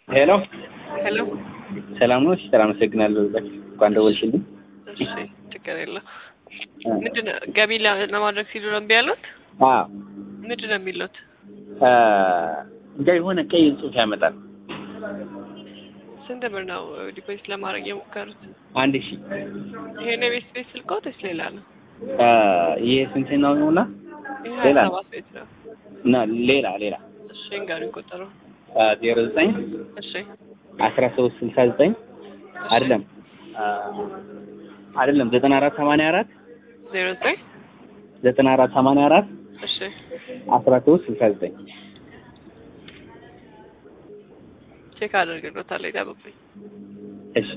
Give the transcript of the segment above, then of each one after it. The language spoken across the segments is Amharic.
ሄሎ ሄሎ ሰላም ነው? ሲስተር አመሰግናለሁ። እንኳን ደወልሽልኝ። እሺ ችግር የለም። ምንድን ነው ገቢ ለ- ለማድረግ ሲሉ ነው እምቢ ያሉት? አዎ ምንድን ነው የሚሉት? እንጃ የሆነ ቀይ ጽሑፍ ያመጣል። ስንት ብር ነው ዲፖዚት ለማድረግ የሞከሩት? አንድ ሺህ ይሄ ነው የቤት ቤት ስልክዎት ወይስ ሌላ ነው? ይሄ ስንት ነው ነውና ይሄ ሌላ ሀያ ነው። ሰባት ቤት ነው። እና ሌላ ሌላ እሺ እንገሩኝ ቁጥሩ። ዜሮ ዘጠኝ እሺ አስራ ሶስት ስልሳ ዘጠኝ አይደለም አይደለም ዘጠና አራት ሰማንያ አራት ዜሮ ዘጠኝ ዘጠና አራት ሰማንያ አራት እሺ አስራ ሶስት ስልሳ ዘጠኝ ቼክ አደርግሎታለሁ ይጠብቁኝ። እሺ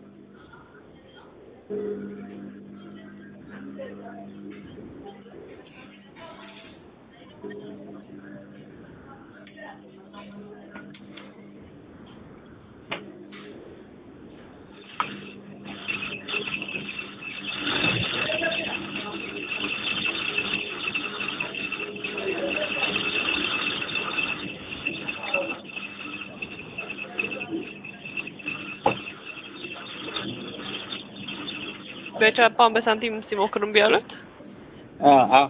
በጃፓን በሳንቲም ሲሞክሩ እምቢ ያሉት? አዎ አዎ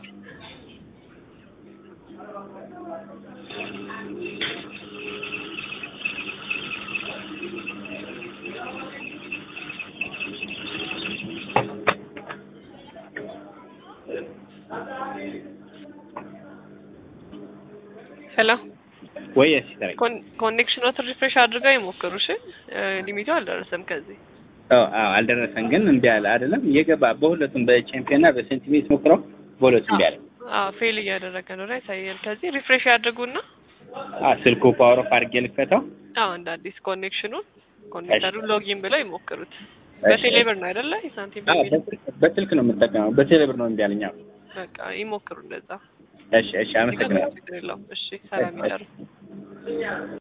ሄሎ ወይ ሲስተር ኮኔክሽኖት ሪፍሬሽ አድርገው ይሞክሩ። እሺ እ ሊሚቱ አልደረሰም ከዚህ አዎ አዎ አልደረሰም፣ ግን እምቢ አለ አይደለም እየገባ በሁለቱም በቻምፒዮንና በሴንቲሜት ሞክረው በሁለቱም እምቢ አለ። አዎ ፌል እያደረገ ነው ላይ ያሳያል። ከዚህ ሪፍሬሽ ያድርጉና አዎ ስልኩ ፓወር ኦፍ አድርጌ ልክፈተው። አዎ እንደ አዲስ ኮኔክሽኑን ኮኔክተሩ ሎጊን ብለው ይሞክሩት። እሺ። በቴሌብር ነው አይደለ? የሳንቲም አዎ በሚል በስልክ- በስልክ ነው የምጠቀመው፣ በቴሌብር ነው እምቢ አለኝ። አዎ በቃ ይሞክሩ እንደዛ። እሺ እሺ አመሰግናለሁ። ችግር የለውም። እሺ ሰላም ይደሩ።